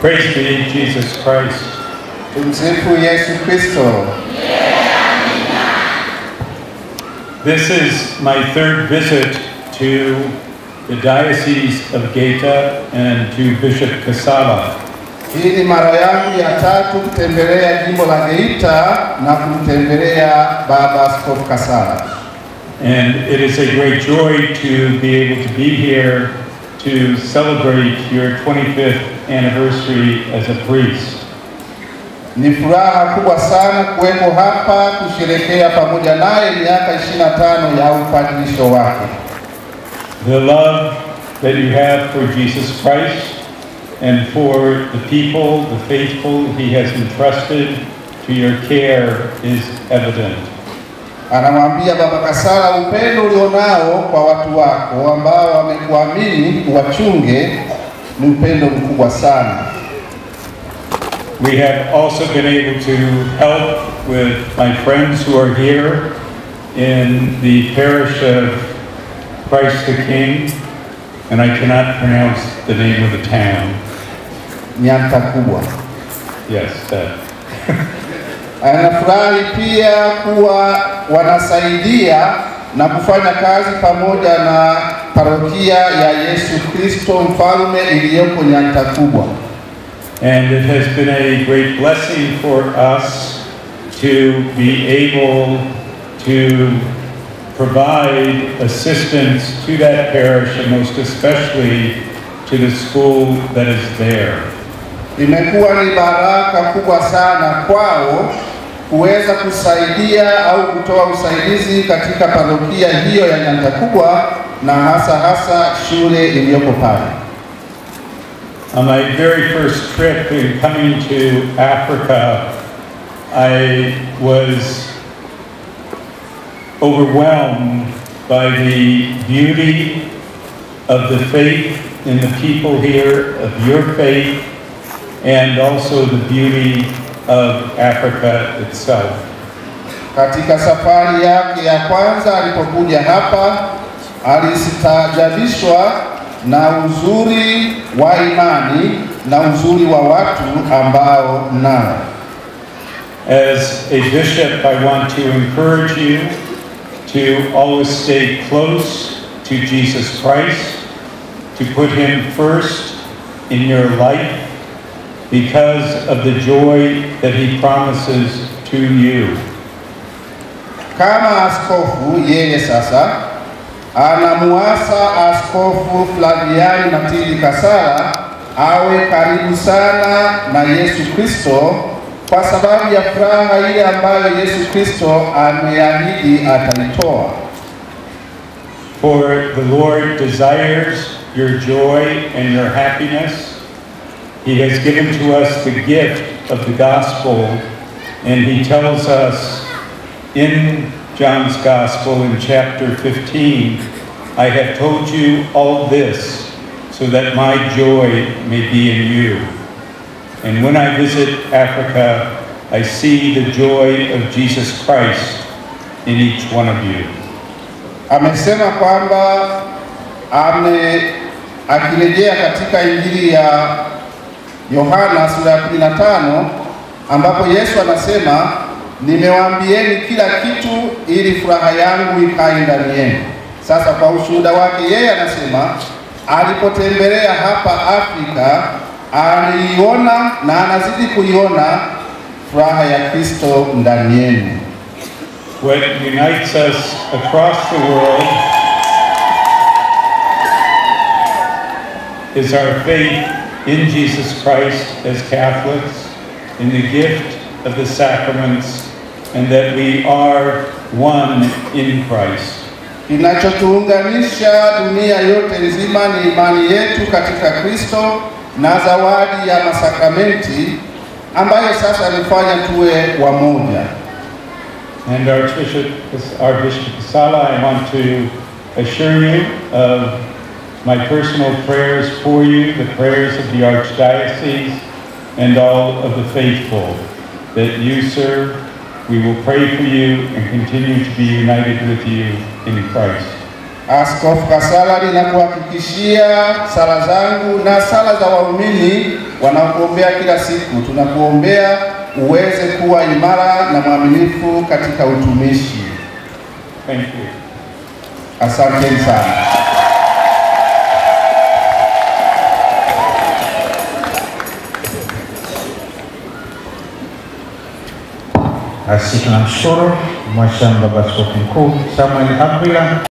Praise be Jesus Christ. Tumsifu Yesu Kristo. This is my third visit to the Diocese of Gaeta and to Bishop Casala. Hii ni mara yangu ya tatu kutembelea jimbo la Geita na kumtembelea Baba Askofu Kasala, And it is a great joy to be able to be here to celebrate your 25th anniversary as a priest. ni furaha kubwa sana kuwepo hapa kusherekea pamoja naye miaka 25 ya upadilisho wake. The love that you have for Jesus Christ and for the people, the faithful he has entrusted to your care is evident. Anamwambia Baba Kasala, upendo ulionao kwa watu wako ambao wamekuamini uwachunge ni upendo mkubwa sana. We have also been able to help with my friends who are here in the parish of Christ the King, and I cannot pronounce the name of the town. Nyanta kubwa. Yes, that. Anafurahi pia kuwa wanasaidia na kufanya kazi pamoja na parokia ya Yesu Kristo Mfalme iliyoko Nyanta kubwa. And it has been a great blessing for us to be able to provide assistance to that parish and most especially to the school that is there. Imekuwa ni baraka kubwa sana kwao kuweza kusaidia au kutoa usaidizi katika parokia hiyo ya Nyanta kubwa na hasa hasa shule iliyoko pale. On my very first trip in coming to Africa, I was overwhelmed by the beauty of the faith in the people here, of your faith, and also the beauty of Africa itself. Katika safari yake ya kwanza alipokuja hapa, alistaajabishwa na uzuri wa imani na uzuri wa watu ambao nao. As a bishop, I want to encourage you to always stay close to Jesus Christ, to put him first in your life because of the joy that he promises to you. Kama askofu yeye sasa anamuasa Askofu Flaviani Matili Kasala awe karibu sana na Yesu Kristo kwa sababu ya furaha ile ambayo Yesu Kristo ameahidi atalitoa. For the Lord desires your joy and your happiness. He has given to us the gift of the gospel, and he tells us in John's gospel in chapter 15, I have told you all this so that my joy may be in you. And when I visit Africa, I see the joy of Jesus Christ in each one of you. Amesema kwamba ame akirejea katika Injili ya Yohana sura ya 15 ambapo Yesu anasema nimewaambieni kila kitu ili furaha yangu ikae ndani yenu. Sasa kwa ushuhuda wake yeye anasema alipotembelea hapa Afrika aliiona na anazidi kuiona furaha ya Kristo ndani yenu. What unites us across the world is our faith in Jesus Christ as Catholics, in the gift of the sacraments, and that we are one in Christ. Kinachotuunganisha dunia yote nzima ni imani yetu katika Kristo na zawadi ya masakramenti ambayo sasa alifanya tuwe wamoja. And Archbishop, our Bishop Sala, I want to assure you of my personal prayers for you, the prayers of the Archdiocese, and all of the faithful that you serve. We will pray for you and continue to be united with you in Christ. Askofu Kasala, ninakuhakikishia sala zangu na sala za waumini wanaokuombea kila siku. Tunakuombea uweze kuwa imara na mwaminifu katika utumishi. Thank you. Asanteni sana. Basi tunamshukuru Mhashamu Baba Askofu Mkuu Samuel Akwila